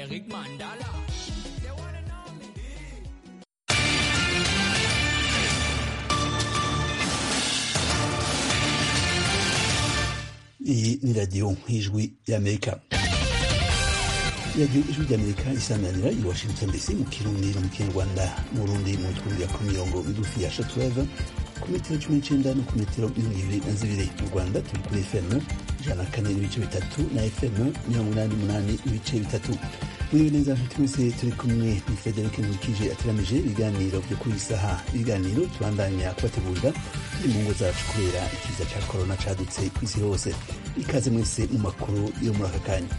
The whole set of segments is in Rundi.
Eric Mandala. iyi ni radiyo y'ijwi y'amerika radiyo ijwi ry'amerika isanganira i washington dc mu kirundi no mu kinyarwanda mu burundi mu twumvira ku mirongo migufi ya shatuweva ku metero cumi n'icenda no ku metero mirongo ibiri na zibiri mu rwanda turi kuri fm ijana na kane n'ibice bitatu na fm mirongo inani n'umunani ibice bitatu muriwe neza nshuti mwese turi kumwe ni federike nkurikije ateramije ibiganiro byo kuri saha ibiganiro tubandanya kubategurira turi mu ngo zacu kubera ikiza ca korona cadutse kw'isi hose ikaze mwese mu makuru yo muri aka kanya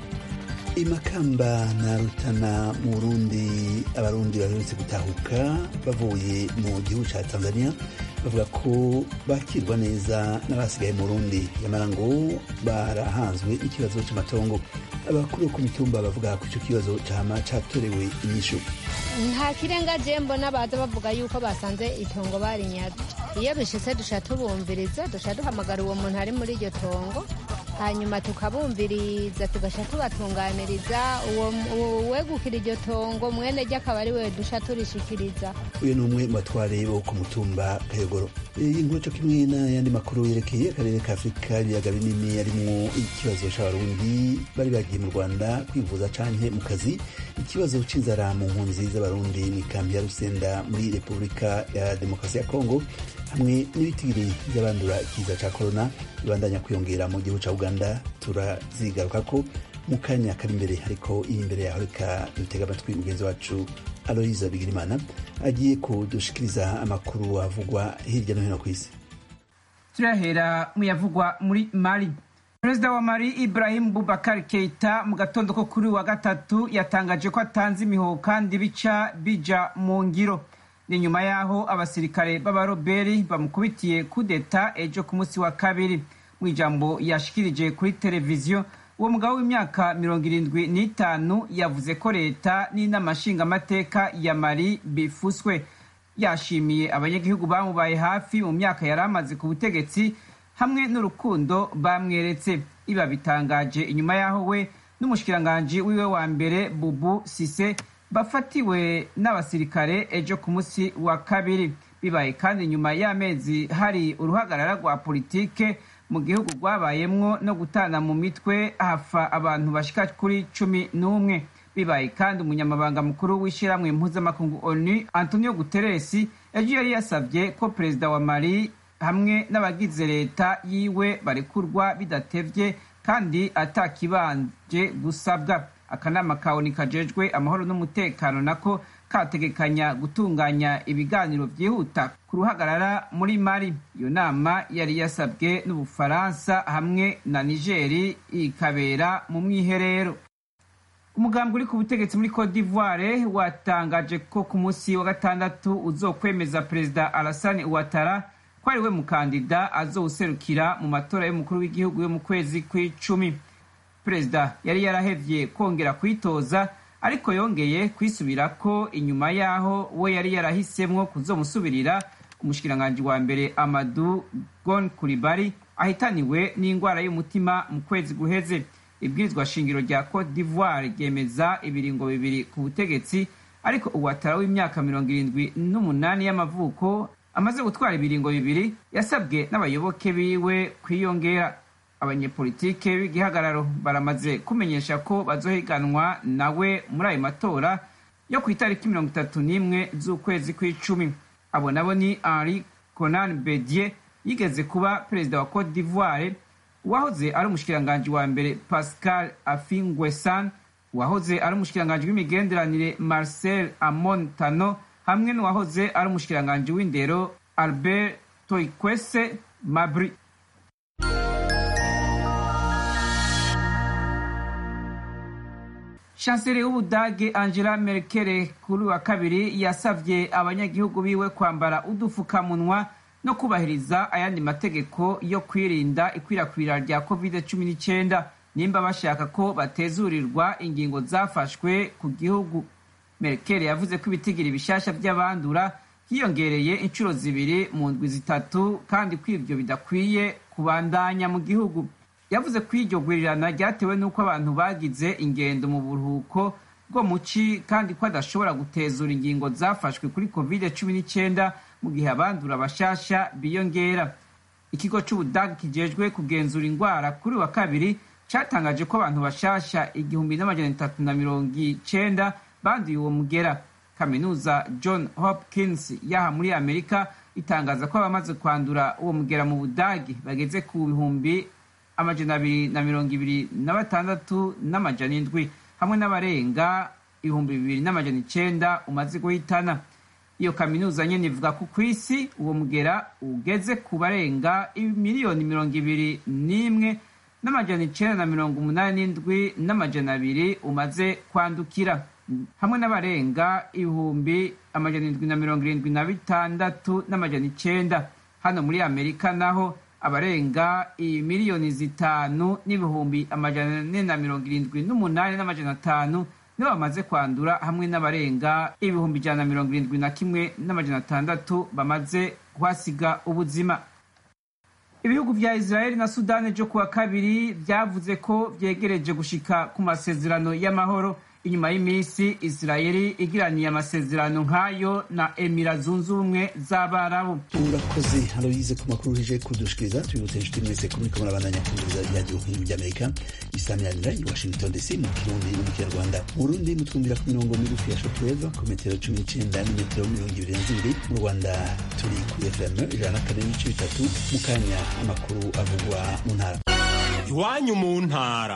imakamba na rutana mu burundi abarundi baherutse gutahuka bavuye mu gihugu ca tanzania bavuga ko bakirwa neza n'abasigaye mu burundi nyamara ngo barahanzwe ikibazo c'amatongo abakuru ku mitumba bavuga ko ico kibazo cama catorewe inyishu nta kirenga je mbona baza bavuga yuko basanze itongo barinyaze iyo bishitse duca tubumviriza duca duhamagara uwo muntu ari muri iryo tongo hanyuma tukabumviriza tugasha tubatunganiriza uwo wegukira iryo tongo mwene ryo akaba ari we dusha turishikiriza uyu ni umwe mu batware bo ku mutumba kayogoro iyi nkuru co kimwe n'ayandi makuru yerekeye akarere ka afurika ibiyaga binini arimwo ikibazo c'abarundi bari bagiye mu rwanda kwivuza canke mu kazi ikibazo c'inzara mu mpunzi z'abarundi mw'ikambi ya rusenda muri repubulika ya demokarasi ya kongo hamwe n'ibitigiri by'abandura ikiza ca korona bibandanya kwiyongera mu gihugu ca uganda turazigarukako mu kanya kari imbere ariko iyi imbere yaho reka dutega amatwi mugenzi wacu aloyiza bigirimana agiye kudushikiriza amakuru avugwa hirya no hino ku isi turahera mu yavugwa muri mali perezida wa mali ibrahim bubakar keita mu gatondo ko kuri wa gatatu yatangaje ko atanze imihoho kandi bica bija mu ngiro ni nyuma y'aho abasirikare b'abaroberi bamukubitiye kudeta ejo ku munsi wa kabiri mu ijambo yashikirije kuri televiziyo uwo mugabo w'imyaka mirongo irindwi n'itanu yavuze ko leta n'inama nshingamateka ya mari bifuswe yashimiye abanyagihugu bamubaye hafi mu myaka yari amaze ku butegetsi hamwe n'urukundo bamweretse iba bitangaje inyuma y'aho we n'umushikiranganji wiwe wa mbere bubu sise bafatiwe n'abasirikare ejo ku munsi wa kabiri bibaye kandi nyuma y'amezi hari uruhagarara rwa politike mu gihugu rwabayemwo no gutana mu mitwe hafa abantu bashika kuri cumi n'umwe bibaye kandi umunyamabanga mukuru w'ishyirahamwe mpuzamakungu onu antonio guteresi ejo yari yasabye ko perezida wa mali hamwe n'abagize leta yiwe barekurwa bidatevye kandi atakibanje gusabwa akanama ka oni kajejwe amahoro n'umutekano nako kategekanya gutunganya ibiganiro byihuta ku ruhagarara muri mari iyo nama yari yasabwe n'ubufaransa hamwe na nigeri ikabera mu mwiherero umugambwe uri ku butegetsi muri cote d'ivoire watangaje ko ku munsi wa gatandatu uzokwemeza perezida alassane ouattara ko ari we mukandida azowuserukira mu matora y'umukuru w'igihugu yo mu kwezi kw'icumi perezida yari yarahevye kongera kwitoza ariko yongeye kwisubira ko inyuma y'aho we yari yarahisemwo kuzomusubirira umushikiranganji wa mbere amadu gon kuribari ahitaniwe n'indwara y'umutima mu kwezi guheze ibwirizwa shingiro rya cote d'ivoire ryemeza ibiringo bibiri ku butegetsi ariko uwatara w'imyaka mirongo irindwi n'umunani y'amavuko amaze gutwara ibiringo bibiri yasabwe n'abayoboke biwe kwiyongera abanyepolitike b'igihagararo baramaze kumenyesha ko bazohiganwa nawe muri ayo matora yo ku itariki mirongo itatu n'imwe z'ukwezi kw'icumi abo nabo ni henri conan bedier yigeze kuba perezida wa cote d'ivoire uwahoze ari umushikiranganji wa mbere pascal afingwesan uwahoze ari umushikiranganji w'imigenderanire marcel amon tano hamwe n'uwahoze ari umushikiranganji w'indero albert toikwese mabri chancelier w'ubudage angela merkel kuri wa kabiri yasavye abanyagihugu biwe kwambara udufukamunwa no kubahiriza ayandi mategeko yo kwirinda ikwirakwira rya covid 19 nimba bashaka ko batezurirwa ingingo zafashwe ku gihugu merkel yavuze ko ibitigiri bishasha by'abandura hiyongereye inshuro zibiri mu ndwi zitatu kandi ko ivyo bidakwiye kubandanya mu gihugu yavuze ko iryo gurirana ryatewe n'uko abantu bagize ingendo mu buruhuko bwo mu ci kandi ko adashobora gutezura ingingo zafashwe kuri covid cumi n'icyenda mu gihe abandura bashasha biyongera ikigo c'ubudagi kijejwe kugenzura indwara kuri wa kabiri catangaje ko abantu bashasha igihumbi n'amajana itatu na mirongo icenda banduye uwo mugera kaminuza john hopkins yaha muri amerika itangaza ko abamaze kwandura uwo mugera mu budagi bageze ku bihumbi amajana abiri na mirongo ibiri na batandatu n'amajana indwi hamwe n'abarenga ibihumbi bibiri n'amajana icenda umaze guhitana iyo kaminuza nyene ivuga ko ku isi uwo mugera ugeze ku barenga miliyoni mirongo ibiri n'imwe n'amajana icenda na mirongo umunani n'indwi n'amajana abiri umaze kwandukira hamwe n'abarenga ibihumbi amajana indwi na mirongo irindwi na bitandatu n'amajana icenda hano muri amerika naho abarenga miliyoni zitanu n'ibihumbi amajana ane na mirongo irindwi n'umunani n'amajana atanu nibo bamaze kwandura hamwe n'abarenga ibihumbi ijana na mirongo irindwi na kimwe n'amajana atandatu bamaze kuhasiga ubuzima ibihugu vya israeli na sudani vyo kuwa kabiri vyavuze ko vyegereje gushika ku masezerano y'amahoro inyuma y'iminsi israeli igiraniye amasezerano nk'ayo na emira zunze ubumwe z'abarabu urakoze aloyize ku makuru uje kudushikiriza tubibutse inshuti mwese ko muriko murabandanya kumviriza iradiyo nk'ibi ry'amerika isamiranira i washington dc mu kirundi no mu kinyarwanda mu burundi mutwumvira ku mirongo migufi ya shotweva ku metero cumi n'icenda n'imetero mirongo ibiri na zibiri mu rwanda turi kuri fm ijana na kane n'ibice bitatu mu kanya amakuru avugwa mu ntara iwanyu mu ntara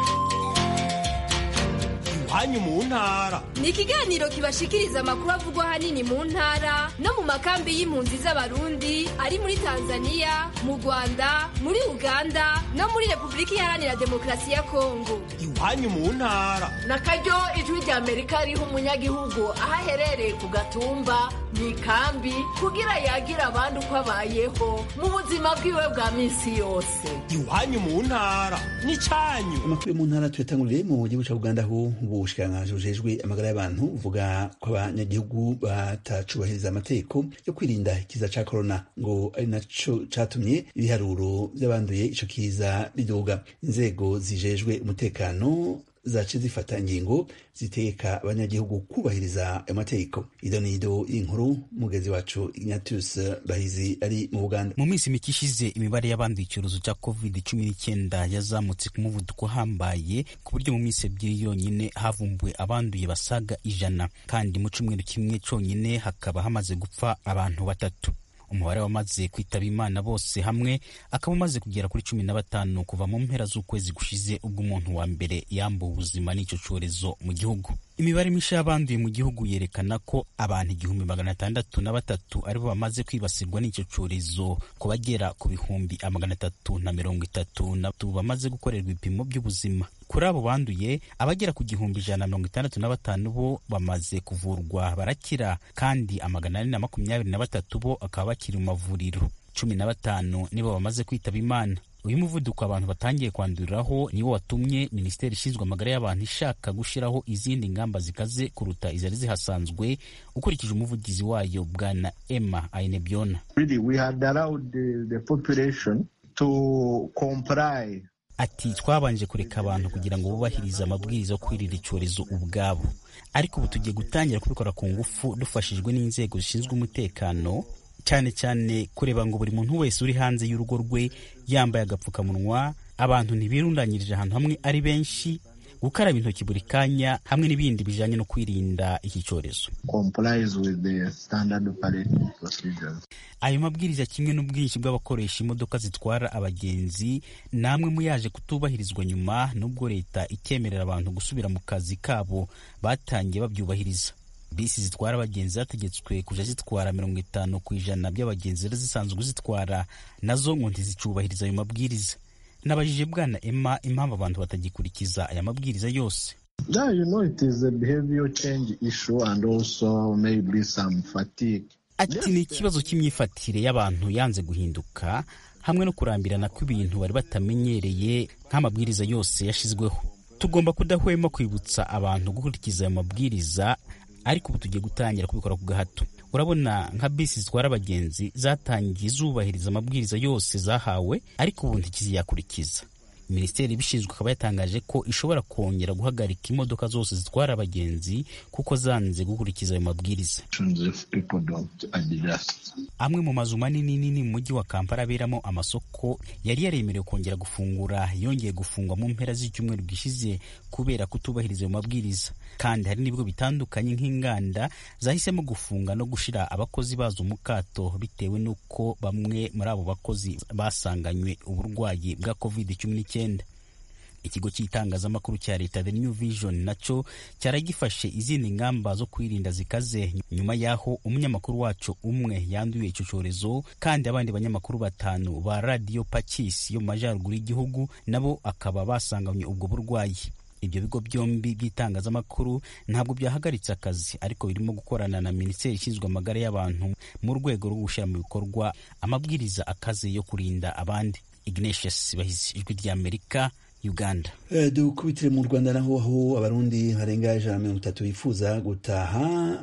iwanyu mu ntara ni ikiganiro kibashikiriza amakuru avugwa ahanini mu ntara no mu makambi y'impunzi z'abarundi ari muri tanzania mu rwanda muri uganda no muri repubulika iharanira demokarasi ya kongo iwanyu mu ntara na karyo ijwi rya amerika riha umunyagihugu aho aherereye ku gatumba mu ikambi kugira yagira abandi uko abayeho mu buzima bwiwe bwa minsi yose iwanyu mu ntara n'icyanyu amakuru yo mu ntara tuyatangurire mu gihugu ca uganda aho ubushikiranganji bujejwe amagara y'abantu buvuga ko abanyagihugu batacubahiriza amategeko yo kwirinda ikiza ca korona ngo ari naco catumye ibiharuro vy'abanduye ico kiza biduga inzego zijejwe umutekano zace zifata ingingo zitegeka abanyagihugu kubahiriza ayo mategeko ido nido y'inkuru mugezi wacu ignatius bahizi ari mu buganda mu minsi mike ishize imibare y'abanduye icyorezo cya covid cumi n'icyenda yazamutse ku muvuduko uhambaye ku buryo mu minsi ebyiri yonyine havumbuwe abanduye basaga ijana kandi mu cyumweru kimwe cyonyine hakaba hamaze gupfa abantu batatu umubare wamaze kwitaba imana bose hamwe akaba umaze kugera kuri cumi na batanu kuva mu mpera z'ukwezi gushize ubwo umuntu wa mbere yambuwe ubuzima n'icyo cyorezo mu gihugu imibare mishya y'abanduye mu gihugu yerekana ko abantu igihumbi magana atandatu na batatu aribo bamaze kwibasirwa n'icyo cyorezo ku bagera ku bihumbi magana atatu na mirongo itatu na bamaze gukorerwa ibipimo by'ubuzima kuri abo banduye abagera ku gihumbi ijana na mirongo itandatu na batanu bo bamaze kuvurwa barakira kandi amagana ane na makumyabiri na batatu bo akaba bakiri mu mavuriro cumi na batanu nibo bamaze kwitaba imana uyu muvuduko abantu batangiye kwanduriraho niwo watumye minisiteri ishinzwe amagara y'abantu ishaka gushyiraho izindi ngamba zikaze kuruta izari zihasanzwe ukurikije umuvugizi wayo bwana emma ainebyona really, we had allowed the, the population to comply ati twabanje kureka abantu kugira ngo bubahirize amabwiriza yo kwirira icyorezo ubwabo ariko ubu tugiye gutangira kubikora ku ngufu dufashijwe n'inzego zishinzwe umutekano cyane cyane kureba ngo buri muntu wese uri hanze y'urugo rwe yambaye agapfukamunwa abantu ntibirundanyirije ahantu hamwe ari benshi gukaraba intoki buri kanya hamwe n'ibindi bijyanye no kwirinda iki cyorezo ayo mabwiriza kimwe n'ubwinshi bw'abakoresha imodoka zitwara abagenzi namwe mu yaje kutubahirizwa nyuma n'ubwo leta ikemerera abantu gusubira mu kazi kabo batangiye babyubahiriza bisi zitwara abagenzi zategetswe kujya zitwara mirongo itanu ku ijana by'abagenzi zari zisanzwe zitwara nazo ngo ntizicubahiriza ayo mabwiriza nabajije bwana emma impamvu abantu batagikurikiza aya mabwiriza yose Yeah, you know, it is a behavior change issue and also maybe some fatigue. ati ni ikibazo cy'imyifatire y'abantu yanze guhinduka hamwe no kurambirana kw'ibintu bari batamenyereye nk'amabwiriza yose yashyizweho tugomba kudahwema kwibutsa abantu gukurikiza ayo mabwiriza ariko ubu tugiye gutangira kubikora ku gahato urabona nka bisi zitwara abagenzi zatangiye zubahiriza amabwiriza yose zahawe ariko ubu ntikiziyakurikiza minisiteri ibishinzwe ikaba yatangaje ko ishobora kongera guhagarika imodoka zose zitwara abagenzi kuko zanze gukurikiza ayo mabwiriza amwe mu mazu manini nini mu mujyi wa kampala aberamo amasoko yari yaremerewe kongera gufungura yongeye gufungwa mu mpera z'icyumweru gishize kubera kutubahiriza ayo mabwiriza kandi hari n'ibigo bitandukanye nk'inganda zahisemo gufunga no gushira abakozi bazo mu kato bitewe n'uko bamwe muri abo bakozi basanganywe uburwayi bwa covid cumi n'icyenda ikigo cy'itangazamakuru cya leta the new vision nacyo cyari gifashe izindi ngamba zo kwirinda zikaze nyuma y'aho umunyamakuru wacu umwe yanduye icyo cyorezo kandi abandi banyamakuru batanu ba radiyo pakisi yo mu majyaruguru y'igihugu nabo akaba basanganywe ubwo burwayi ibyo bigo byombi by'itangazamakuru ntabwo byahagaritse akazi ariko birimo gukorana na minisiteri ishinzwe amagara y'abantu mu rwego rwo gushyira mu bikorwa amabwiriza akaze yo kurinda abandi ignatius bahizi ijwi ry'amerika uganda uh, dukubitire mu rwanda naho aho abarundi barenga ijana na mirongo itatu bifuza gutaha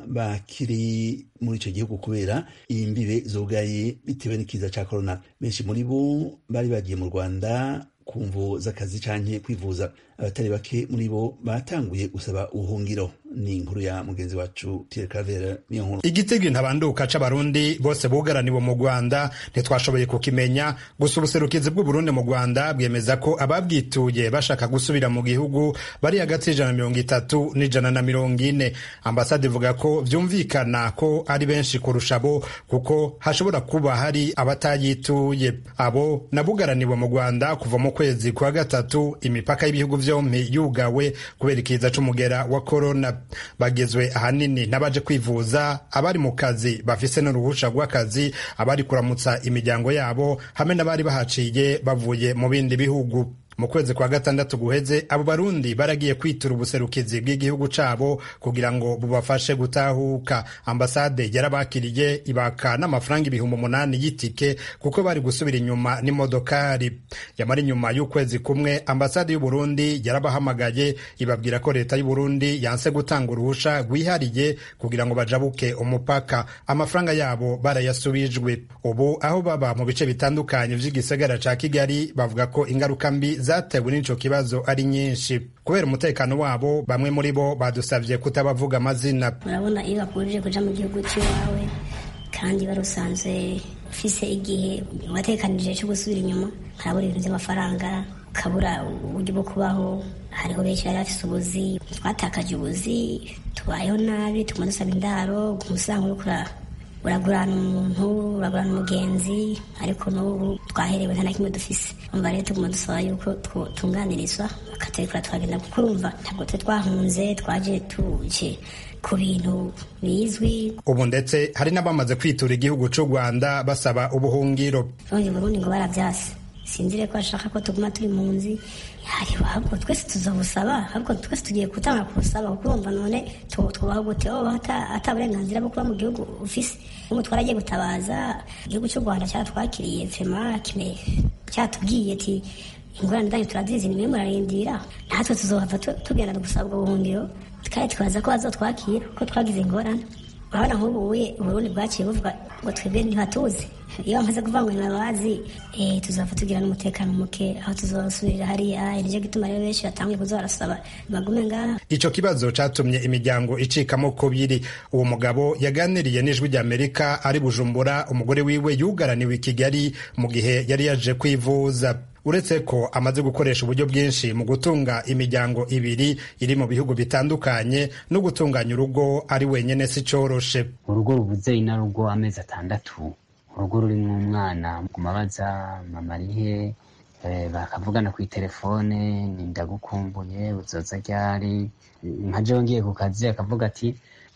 bakiri muri icyo gihugu kubera imbibe zugaye bitewe n'ikiza cya korona benshi muri bo bari bagiye mu rwanda ku mvu z'akazi canke kwivuza abatari bake muri bo batanguye gusaba ubuhungiro ni inkuru ya mugenzi wacu Pierre Claver niyo nkuru igitego ntabanduka c'abarundi bose bugaraniwe mu Rwanda ntitwashoboye kukimenya gusa ubuserukizi bw'Uburundi mu Rwanda bwemeza ko ababwituye bashaka gusubira mu gihugu bari hagati y'ijana na mirongo itatu n'ijana na mirongo ine ambasade ivuga ko vyumvikana ko ari benshi kurusha abo kuko hashobora kuba hari abatayituye abo nabugaraniwe mu Rwanda kuva mu kwezi kwa gatatu imipaka y'ibihugu vyompi yugawe kubera ikiza c'umugera wa corona bagizwe ahanini n'abaje kwivuza abari mu kazi bafise n'uruhusha rw'akazi abari kuramutsa imiryango yabo hamwe n'abari bahaciye bavuye mu bindi bihugu mu kwezi kwa gatandatu guheze abo barundi baragiye kwitura ubuserukizi bw'igihugu cabo kugira ngo bubafashe gutahuka ambasade yarabakiriye ibaka n'amafaranga ibihumbi umunani y'itike kuko bari gusubira inyuma n'imodokari yamara inyuma y'ukwezi kumwe ambasade y'uburundi yarabahamagaye ibabwira ko leta y'uburundi yanse gutanga uruhusha rwihariye kugira ngo bajabuke umupaka amafaranga yabo barayasubijwe ubu aho baba mu bice bitandukanye vy'igisagara ca kigali bavuga ko ingaruka mbi zatewe n'ico kibazo ari nyinshi kubera umutekano wabo bamwe muri bo badusavye kutabavuga amazina urabona iyo bakubujije kuja mu gihugu cy'iwawe kandi wari usanzwe ufise igihe watekanije cyo gusubira inyuma harabura ibintu by'amafaranga ukabura uburyo bwo kubaho hariho benshi bari bafise ubuzi twatakaje ubuzi tubayeho nabi tuguma dusaba indaro umusanga uriko uragurana umuntu uragurana umugenzi ariko n'ubu twaherewe nta na kimwe dufise umva rero tuguma dusaba yuko tunganirizwa bakaturekura twagenda kuko urumva ntabwo twe twahunze twaje tuje ku bintu bizwi ubu ndetse hari n'abamaze kwitura igihugu cy'u rwanda basaba ubuhungiro ubundi burundi ngo barabyase sinzire ko bashaka ko tuguma turi mu nzi hariho ahubwo twese tuzabusaba ahubwo twese tugiye gutanga kubusaba kuko urumva none twubaho gute wowe ata burenganzira bwo kuba mu gihugu ufise ubu twaragiye gutabaza igihugu cy'u rwanda cyaratwakiriye fema kime cyatubwiye ati ingorane zanyu turazizi nimwe murarindira natwe tuzohava tugenda gusaba ubwo buhungiro kandi twaza ko bazotwakira ko twagize ingorane urabona nk'ubu uburundi bwaciye buvuga ngo twebwe ntibatuzi iyo bamaze kuvuga ngo ntibabazi tuzava tugira n'umutekano muke aho tuzosubirira hariya nicyo gituma rero benshi batanguye kuza barasaba bagume ngaha ico kibazo catumye imiryango icikamo kubiri uwo mugabo yaganiriye n'ijwi ry'amerika ari bujumbura umugore wiwe yugaraniwe i kigali mu gihe yari yaje kwivuza uretse ko amaze gukoresha uburyo bwinshi mu gutunga imiryango ibiri iri mu bihugu bitandukanye no gutunganya urugo ari wenyine si coroshe urugo rubuze inarugo amezi atandatu urugo rurimo umwana kumabaza mama arihe bakavugana ku telefone ni ndagukumbuye uzoza ryari nka jewe ngiye ku kazi akavuga ati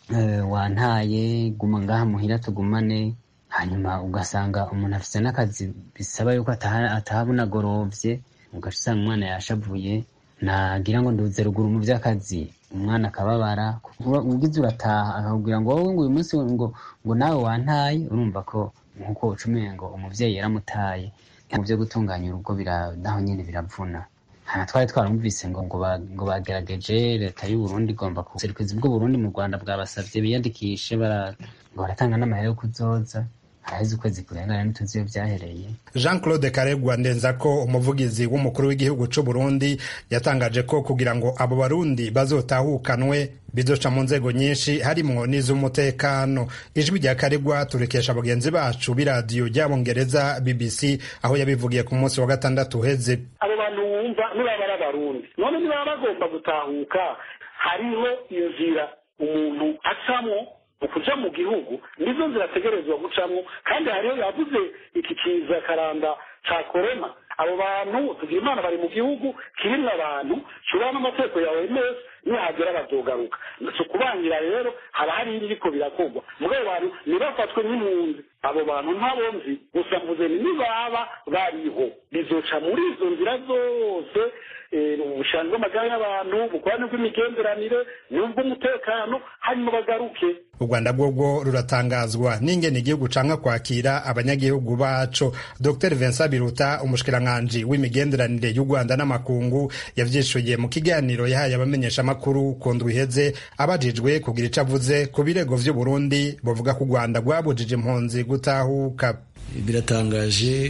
wantaye guma ngaha muhira tugumane hanyuma ugasanga umuntu afite n'akazi bisaba yuko ataha bunagorovye ugaca usanga umwana yashavuye nagira ngo nduze ruguru mu vy'akazi umwana akababara ugize urataha akakubwira ngo wowe ngo uyu munsi ngo ngo nawe wantaye urumva ko nkuko ucumuye ngo umuvyeyi yaramutaye mu vyo gutunganya urugo naho nyene biravuna hana twari twaramuvise ngo ngo bagerageje leta y'uburundi igomba kuserukizi bw'uburundi mu rwanda bwabasavye biyandikishe ngo baratanga n'amahera yo kuzoza haraheze ukwezi kurengana ntituzi iyo byahereye jean claude karegwa ndenza ko umuvugizi w'umukuru w'igihugu c'u burundi yatangaje ko kugira ngo abo barundi bazotahukanwe bizoca mu nzego nyinshi harimwo n'iz'umutekano ijwi rya karegwa turikesha bagenzi bacu b'iradiyo ry'abongereza bbc aho yabivugiye ku munsi wa gatandatu uheze abo bantu wumva nibaba ari abarundi none nibaba bagomba gutahuka hariho inzira umuntu acamwo ukuja mu gihugu nizo nzira ategerezwa gucamwo kandi hariho yavuze iki kiza karanda ca korona abo bantu tugira imana bari mu gihugu kirimwo abantu shobora n'amategeko ya oms nihagera bazogaruka si ukubangira rero haba hari ibiriko birakorwa mugabo bantu ntibafatwe n'impunzi abo bantu ntabo nzi gusa mvuze ni nibaba bariho bizoca muri izo nzira zose ubushanzi bw'amagare y'abantu ubukorane bw'imigenderanire n'ubw'umutekano hanyuma bagaruke u rwanda bwobwo ruratangazwa n'ingene igihugu canka kwakira abanyagihugu baco dr vincent biruta umushikiranganji w'imigenderanire y'u rwanda n'amakungu yavyishuye mu kiganiro yahaye abamenyeshamakuru ku ndwi iheze abajijwe kugira ico avuze ku birego vy'uburundi bavuga ko u rwanda rwabujije impunzi gutahuka biratangaje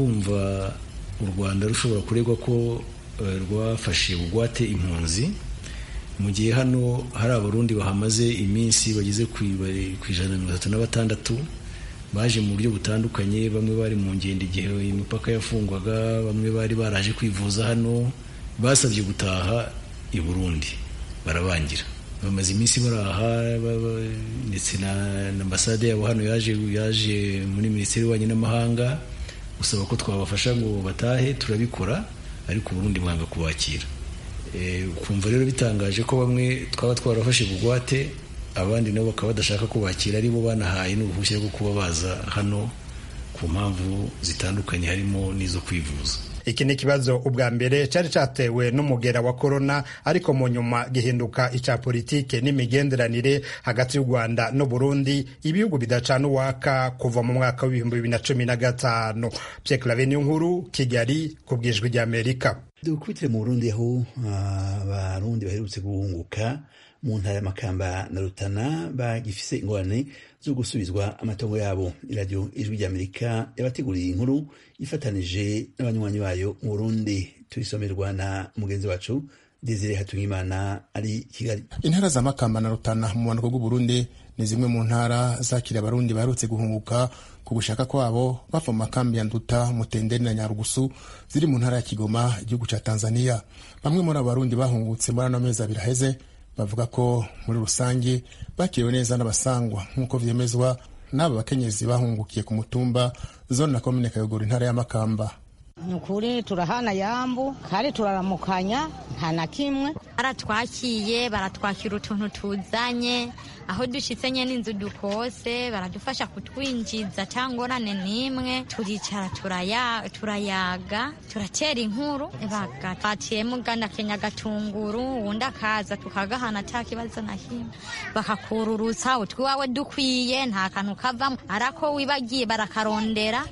kumva u rwanda rushobora kuregwa ko rwafashe bugwate impunzi mu gihe hano hari abarundi bahamaze iminsi bageze ku ijana na mirongo itatu na batandatu baje mu buryo butandukanye bamwe bari mu ngendo igihe imipaka yafungwaga bamwe bari baraje kwivuza hano basabye gutaha i burundi barabangira bamaze iminsi baraha ndetse na ambasade yabo hano yaje yaje muri minisiteri y'ububanyi n'amahanga gusaba ko twabafasha ngo batahe turabikora ariko uburundi mwanga kubakira ukumva rero bitangaje ko bamwe twaba twarafashe bugwate abandi nabo bakaba badashaka kubakira aribo banahaye n'uruhushya rwo kuba baza hano ku mpamvu zitandukanye harimo n'izo kwivuza iki ni ikibazo ubwa mbere cyari cyatewe n'umugera wa korona ariko mu nyuma gihinduka icya politike n'imigenderanire hagati y'u rwanda n'uburundi ibihugu bidacana uwaka kuva mu mwaka w'ibihumbi bibiri na cumi na gatanu pyeklave nkuru kigali ku bwijwi ry'amerika dukubitire mu burundi aho abarundi baherutse guhunguka mu ntara y'amakamba na rutana bagifise ingorane zo gusubizwa amatongo yabo iradiyo ijwi ry'amerika yabateguriye inkuru ifatanije n'abanywanyi bayo mu burundi tuyisomerwa na mugenzi wacu desire hatungimana ari kigali intara za makamba na rutana mu bumanuko bw'uburundi ni zimwe mu ntara zakira abarundi baherutse guhunguka ku gushaka kwabo bava mu makambi ya nduta mutenderi na nyarugusu ziri mu ntara ya kigoma igihugu ca tanzania bamwe muri abo barundi bahungutse muri ano mezi abiri aheze bavuga ko muri rusange bakiriwe neza n'abasangwa nk'uko vyemezwa n'aba bakenyezi bahungukiye ku mutumba zone na komine kayogoro intara ya makamba ni ukuri turahana yambu kandi turaramukanya nta na kimwe baratwakiye baratwakira utuntu tuzanye aho dushyitse nye n'inzu dukose baradufasha kutwinjiza cyangwa ngorane n'imwe turicara turayaga turatera inkuru bagatiyemo ugana kenya gatunguru uwundi akaza tukagahana ata kibazo na kimwe bakakururutsa utwiwawe dukwiye nta kantu kavamo arako wibagiye barakarondera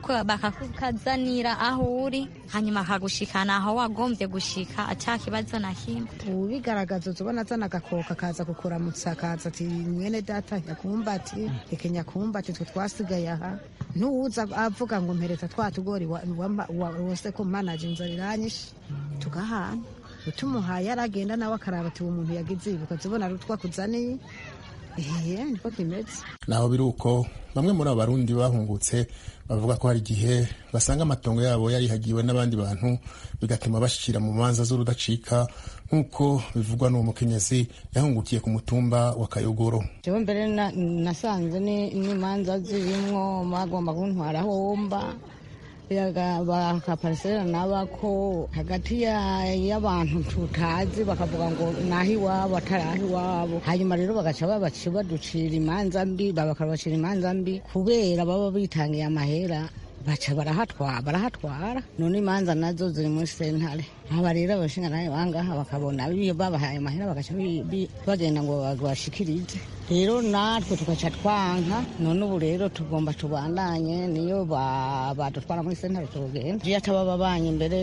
bakakukazanira aho uri hanyuma akagushikana aho wagombye gushika ata kibazo na kimwe ubigaragaza uzubona azana agakoka akaza kukuramutsa akaza ati mwene data nyakumba ati reke nyakumba ati twe twasigaye aha ntuwuza avuga ngo mpereza twa tugori wose ko manaje inzara iranyishe tugahana utumuhaye aragenda nawe akaraba ati uwo muntu yagize ibuka zibona ari utwakuzaniye ehe niko kimeze naho biri uko bamwe muri abo barundi bahungutse bavuga ko hari igihe basanga amatongo yabo yarihagiwe n'abandi bantu bigatuma bashyikira mu manza z'urudacika nk'uko bivugwa n'uwo mukenyezi yahungukiye ku mutumba wa kayogoro jewe mbere nasanze n'imanza zirimwo bagomba kuntwara aho mba bakaparisera nabako hagati y'abantu tutazi bakavuga ngo naho iwabo atari aho iwabo hanyuma rero bagaca babaca baducira imanza mbi bakabacira imanza mbi kubera baba bitangiye amahera baca barahatwara barahatwara none imanza nazo ziri muri sentare aba rero abashinga nawe bangaha bakabona babahaye amahera bagaca bagenda ngo bashikirize rero natwe tugaca twanka none ubu rero tugomba tubandanye niyo badutwara muri sentare tugenda iyo ataba babanye imbere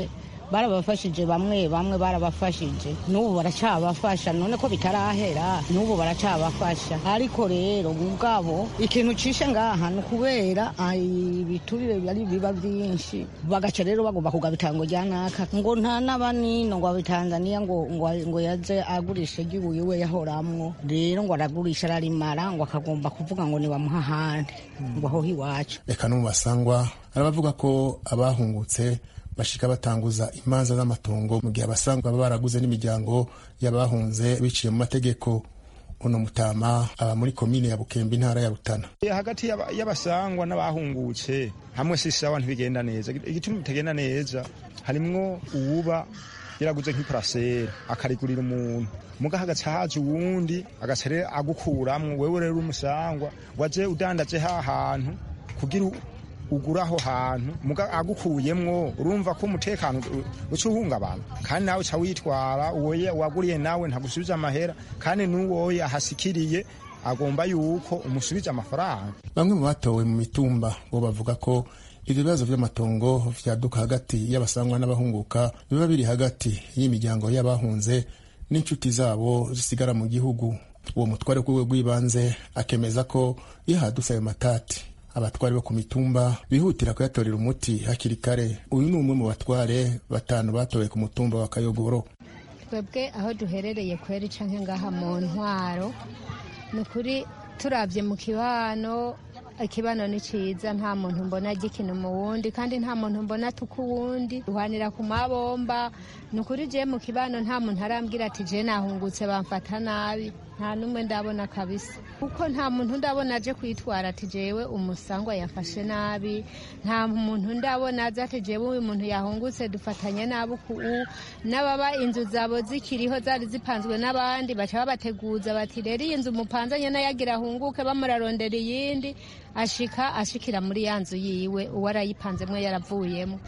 barabafashije bamwe bamwe barabafashije n'ubu baracabafasha none ko bitarahera n'ubu baracabafasha ariko rero ubwabo ikintu cishe ngaha ni ukubera ibiturire bari biba byinshi bagaca rero bagomba kugaba ngo rya naka ngo nta n'abanino ngo abitanzaniya ngo ngo yaze agurisha igihugu we yahoramwo rero ngo aragurisha ararimara ngo akagomba kuvuga ngo nibamuha ahandi ngo aho iwacu reka no mu basangwa arabavuga ko abahungutse bashika batanguza imanza z'amatongo mu gihe abasangwa baba baraguze n'imiryango y'abahunze biciye mu mategeko uno mutama aba muri komine ya bukembe intara ya rutana hagati y'abasangwa n'abahungutse hamwe si sawa ntibigenda neza igituma bitagenda neza harimwo uwuba yaraguze nk'iparasera akarigurira umuntu muga hagaca haje uwundi agaca rero agukuramwo wewe rero umusangwa waje udandaje ha hantu kugira ugura aho hantu muga agukuyemwo urumva ko umutekano uca uhungabana kandi nawe uca witwara uwoye waguriye nawe ntagusubiza amahera kandi n'uwoye ahasikiriye agomba yuko umusubiza amafaranga bamwe mu batowe mu mitumba bo bavuga ko ibyo bibazo by'amatongo vyaduka hagati y'abasangwa n'abahunguka biba biri hagati y'imiryango y'abahunze n'inshuti zabo zisigara mu gihugu uwo mutware kwiwe rw'ibanze akemeza ko iyo hadutse ayo matati abatware bo ku mitumba bihutira kuyatorera umuti hakiri kare uyu ni umwe mu batware batanu batowe ku mutumba wa kayogoro twebwe aho duherereye kweri canke ngaha mu ntwaro ni ukuri turabye mu kibano ikibano ni cyiza nta muntu mbona gikina mu wundi kandi nta muntu mbona tuka uwundi duhanira ku mabomba ni ukuri je mu kibano nta muntu arambwira ati je nahungutse bamfata nabi nta n'umwe ndabona kabisa kuko nta muntu ndabona aje kwitwara ati jewe umusangwa yafashe nabi nta muntu ndabona aza ati jewe uyu muntu yahungutse dufatanye nabi uku n'ababa inzu zabo zikiriho zari zipanzwe n'abandi baca babateguza bati rero iyi nzu mupanzanye nayagira ahunguke bamurarondera iyindi ashika ashikira muri ya nzu yiwe uwo arayipanzemwo yaravuyemo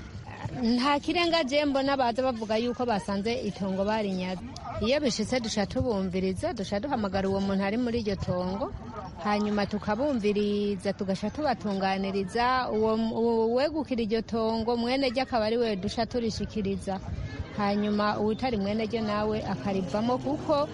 nta kirenga je mbona baza bavuga yuko basanze itongo barinyaze iyo bishitse duca tubumviriza duca duhamagara uwo muntu ari muri iryo tongo hanyuma tukabumviriza tugaca tubatunganiriza uwo wegukira iryo tongo mwene ryo akaba ari we duca turishikiriza hanyuma uwutari mwene ryo nawe akarivamo kuko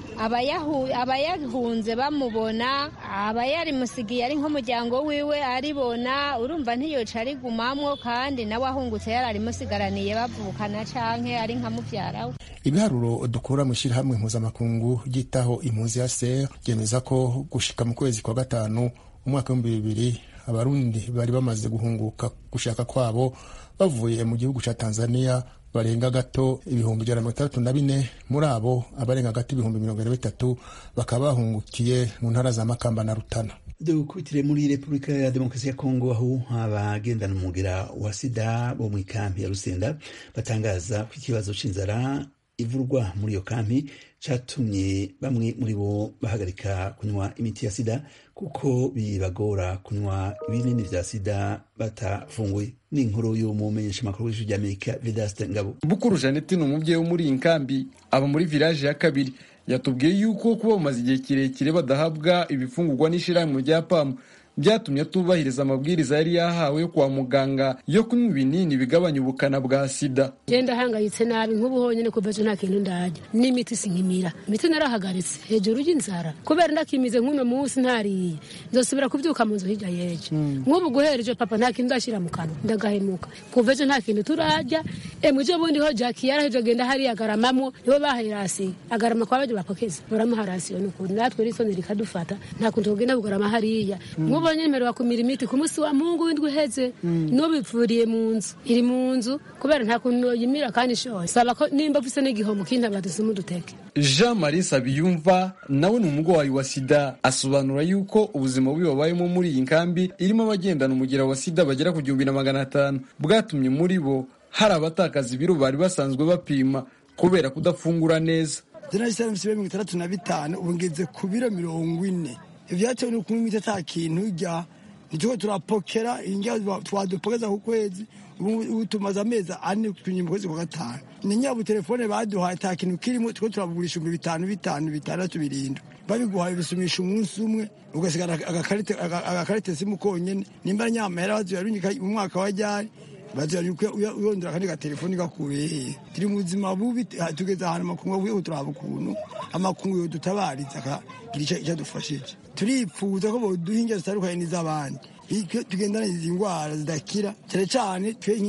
abayahunze bamubona abayarimusigiye ari nk'umuryango wiwe aribona urumva ntiyoca arigumamwo kandi nawe ahungutse yararimusigaraniye bavukana canke ari nka muvyara we ibiharuro dukura mu ishyirahamwe mpuzamakungu ryitaho impunzi ya ser ryemeza ko gushika mu kwezi kwa gatanu umwaka w'ibihumbi bibiri abarundi bari bamaze guhunguka gushaka kwabo bavuye mu gihugu ca tanzania barenga gato ibihumbi ijana na mirongo itandatu na bine muri abo abarenga gato ibihumbi mirongo ine na bitatu bakaba bahungukiye mu ntara za makamba na rutana dukubitire muri repubulika ya demokarasi ya kongo aho abagendana umugera wa sida bo mu ikampi ya rusenda batangaza ko ikibazo c'inzara ivurwa muri iyo kampi catumye bamwe muri bo bahagarika kunywa imiti ya sida kuko bibagora kunywa ibinini vya sida batafunguye ni inkuru y'umumenyeshamakuru w'ijwi ry'amerika vedaste ngabo bukuru janete ni umubyeyi wo muri iyi nkambi aba muri village ya kabiri yatubwiye yuko kuba bamaze igihe kirekire badahabwa ibifungurwa n'ishirahamwe rya pamu byatumye atubahiriza amabwiriza yari yahawe yo kwa muganga yo kunywa ibinini bigabanya ubukana bwa sida genda hangayitse nabi nk'ubu honyine kuva ejo nta kintu ndarya n'imiti sinkimira imiti narahagaritse hejuru y'inzara kubera ndakimize nk'uno munsi ntariye nzosubira kubyuka mu nzu hirya y'ejo nk'ubu guhera ejo papa nta kintu ndashyira mu kanwa ndagahemuka kuva ejo nta kintu turarya emwe ejo bundi ho jaki yaraheje agenda hariya agaramamwo nibo bahaye rasiyo agarama kwa baje bapokeza baramuha rasiyo ni ukuri natwe risoni rikadufata nta kuntu tugenda kugarama hariya ubonye nimero wakumira imiti ku munsi wa mungu w'indwi uheze n'ubivuriye mu nzu iri mu nzu kubera nta kuntu yimira kandi ishoye saba ko nimba ufise n'igihombo kindi badusuma uduteke jean marie sabiyumva nawe ni umurwayi wa sida asobanura yuko ubuzima bubi babayemo muri iyi nkambi irimo abagendana umugera wa sida bagera ku gihumbi na magana atanu bwatumye muri bo hari abatakaza ibiro bari basanzwe bapima kubera kudafungura neza jenali mirongo itandatu na bitanu ubu ngeze ku biro mirongo ine ibyatewe ni ukunywa imiti ata kintu ujya ntituko turapokera indya twadupokeza ku kwezi ubu tumaze amezi ane tunyuma mu kwezi kwa gatanu ni nyabu telefone baduhaye ata kintu kirimo tuko turabugurisha ibihumbi bitanu bitanu bitandatu birindwi babiguhaye bisumisha umunsi umwe ugasigara agakarite simu konyene nimba nyamahera bazuyarunyika mu mwaka wa ryari bazira yuko uyondera akandi gatelefoni gakubereye turi mu buzima bubi tugeze ahantu amakungu avuye turaba ukuntu amakungu yo dutabariza akagira icyo adufashije turipfuza ko boduha ingero zitandukanye n'iz'abandi tugendana izi ndwara zidakira cyane cyane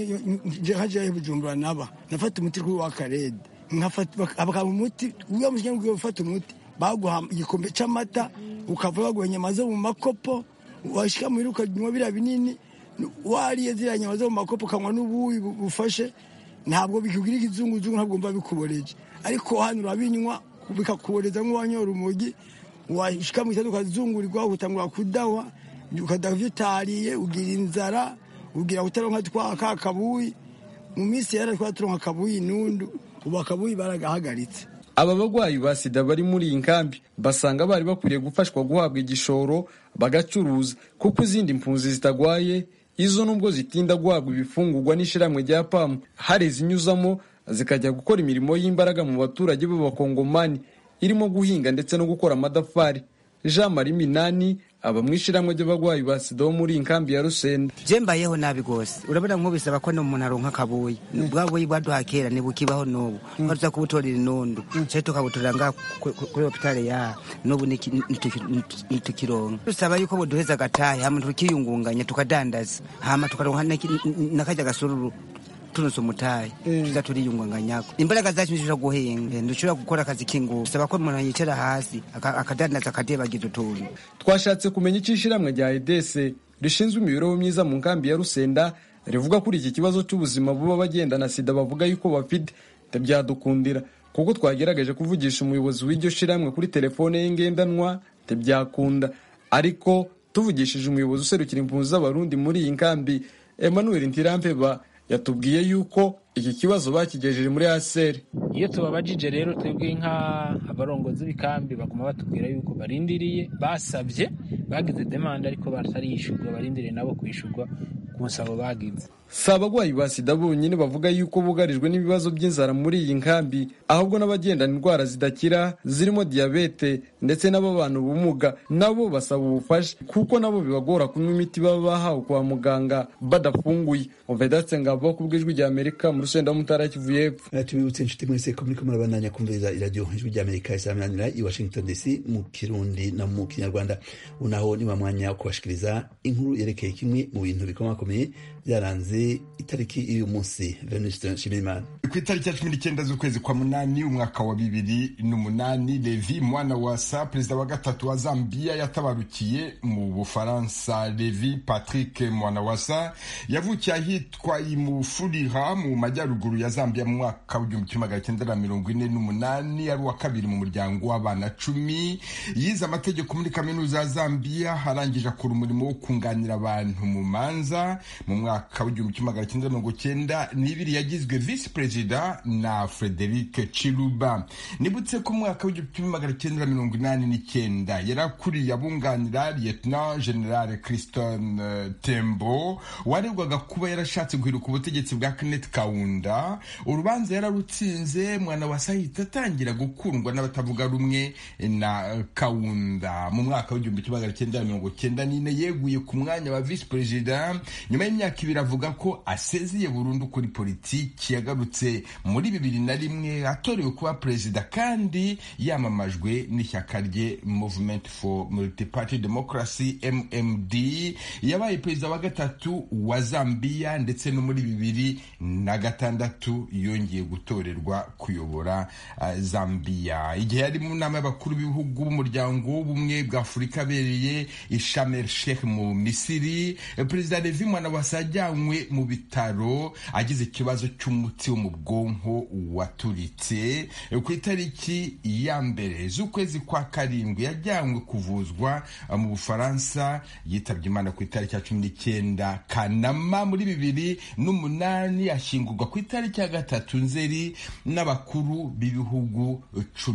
nka jewe bujumbura naba nafata umuti kuri wa karede bakaba umuti uya mushinya ngo ufata umuti baguha igikombe cy'amata ukava baguha inyama zo mu makopo washika muhira ukanywa biriya binini wariye ziriya nyama zo mu makopo ukanywa n'ubuyi bufashe ntabwo bikubwira ikizunguzungu ntabwo mba bikuboreje ariko hano urabinywa bikakuboreza nk'uwanyora umugi washika mu itatu ukazungurirwa utangura kudawa ukadaha ibyo utariye ugira inzara ugira utaronka twa ka kabuyi mu minsi yera twa turonka kabuyi nundu ubu akabuyi baragahagaritse aba bagwayi ba sida bari muri iyi nkambi basanga bari bakwiriye gufashwa guhabwa igishoro bagacuruza kuko izindi mpunzi zitagwaye izo nubwo zitinda guhabwa ibifungurwa n'ishyirahamwe rya pamu hari izinyuzamo zikajya gukora imirimo y'imbaraga mu baturage b'abakongomani irimo guhinga ndetse no gukora amadafari jean marie minani aba mu ishyirahamwe ry'abarwayi ba sida bo muri iyi nkambi ya rusenda je mbayeho nabi rwose urabona nk'ubisaba ko n'umuntu aronka akabuyi bwa buyi bwaduha kera ntibukibaho n'ubu ko tuza kubutorera inundu cyo tukabutorera ngaha kuri hopitale yaha n'ubu ntitukironka dusaba yuko buduheza agatahe hama tukiyungunganya tukadandaza hama tukaronka n'akarya gasururu tunose umutahe tuza turiyunganganyako imbaraga zacu ntidushobora guhinga ntidushobora gukora akazi k'ingufu saba ko umuntu yicara hasi akadandaza akadebagiza utuntu twashatse kumenya icyo ishyirahamwe rya edese rishinzwe imibereho myiza mu nkambi ya rusenda rivuga kuri iki kibazo cy'ubuzima buba bagendana sida bavuga yuko bafite ntibyadukundira kuko twagerageje kuvugisha umuyobozi w'iryo shyirahamwe kuri telefone ye ngendanwa ntibyakunda ariko tuvugishije umuyobozi userukira impunzi z'abarundi muri iyi nkambi emmanuel ntirampeba yatubwiye yuko iki kibazo bakigejeje muri aseri iyo tubabajije rero twebwe nk'abarongozi b'ikambi baguma batubwira yuko barindiriye basabye bagize demande ariko batariyishyurwa barindiriye nabo kwishyurwa ku nsabo bagize si abarwayi ba sida bonyine bavuga yuko bugarijwe n'ibibazo by'inzara muri iyi nkambi ahubwo n'abagendana indwara zidakira zirimo diyabete ndetse n'ababana ubumuga nabo basaba ubufasha kuko nabo bibagora kunywa imiti baba bahawe kwa muganga badafunguye uvedatse ngabo ku bw'ijwi rya amerika mu rusenda w'umutara kivu y'epfo tubibutse inshuti mwese ko muriko murabandanya kumviriza iradiyo ijwi rya amerika isamananira i washington dc mu kirundi no mu kinyarwanda unaho ni wa mwanya wo kubashikiriza inkuru yerekeye kimwe mu bintu bikomakomeye byaranze itariki y'uyu munsi venuste nshimiyimana ku itariki ya cumi n'icyenda z'ukwezi kwa munani umwaka wa bibiri n'umunani levi mwana wasa perezida wa gatatu wa zambia yatabarukiye mu bufaransa levi patrick mwanawasa yavukiye ahitwa imufurira mu majyaruguru ya zambia mu mwaka w'igihumbi kimwe magana cyenda na mirongo ine n'umunani ari uwa kabiri mu muryango w'abana cumi yize amategeko muri kaminuza ya zambia arangije akora umurimo wo kunganira abantu mu manza mu mwaka w'igihumbi kimwe magana cyenda mirongo cyenda n'ibiri yagizwe visi perezida na frederic chiluba nibutse ko mu mwaka w'igihumbi kimwe magana cyenda mirongo inani n'icyenda yari akuriye abunganira lieutenant general christon tembo waregwaga kuba yarashatse guhiruka ubutegetsi bwa kenneth kaunda urubanza yararutsinze mwana wa sahita atangira gukundwa n'abatavuga rumwe na kaunda mu mwaka w'igihumbi kimwe magana cyenda mirongo cyenda n'ine yeguye ku mwanya wa visi perezida nyuma y'imyaka ibiri avuga ko asezeye burundu kuri politiki yagarutse muri bibiri na rimwe atorewe kuba perezida kandi yamamajwe n'ishyaka rye movement for multiparty democracy mmd yabaye perezida wa gatatu wa zambia ndetse no muri bibiri na gatandatu yongeye gutorerwa kuyobora uh, zambia igihe yari mu nama y'abakuru b'ibihugu b'umuryango w'ubumwe bwa afurika abereye ishamer sheikh mu misiri perezida levi mwanawasa yajyanywe mu bitaro agize ikibazo cy'umuti wo mu bwonko waturitse ku itariki ya mbere z'ukwezi kwa karindwi yajyanywe kuvuzwa mu bufaransa yitabye imana ku itariki ya cumi n'icyenda kanama muri bibiri n'umunani ashyingurwa ku itariki ya gatatu nzeri n'abakuru b'ibihugu cumi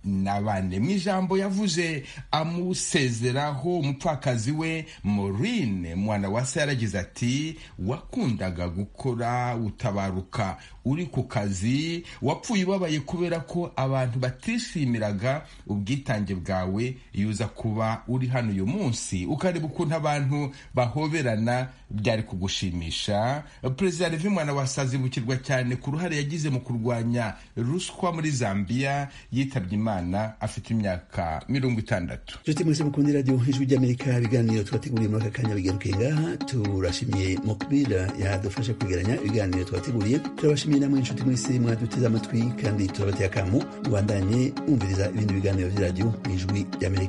na bane mu ijambo yavuze amusezeraho umupfakazi we Maureen mwana wa se yaragize ati wakundaga gukora utabaruka uri ku kazi wapfuye ubabaye kubera ko abantu batishimiraga ubwitange bwawe iyo uza kuba uri hano uyu munsi ukareba ukuntu abantu bahoberana byari kugushimisha perezida revi mwana wasazibukirwa cyane ku ruhare yagize mu kurwanya ruswa muri zambia yitabye imana afite imyaka mirongo itandatu nshuti mwese mukunda radiyo ijwi ry'amerika ibiganiro twateguriye muri aka kanya bigaruke ngaha turashimiye mukbira yadufasha kwegeranya ibiganiro twateguriye turabashimiye namwe inshuti mwese mwaduteze amatwi kandi turabateye akamu mubandanye mwumviriza ibindi biganiro by'iradiyo mu ijwi ry'amerika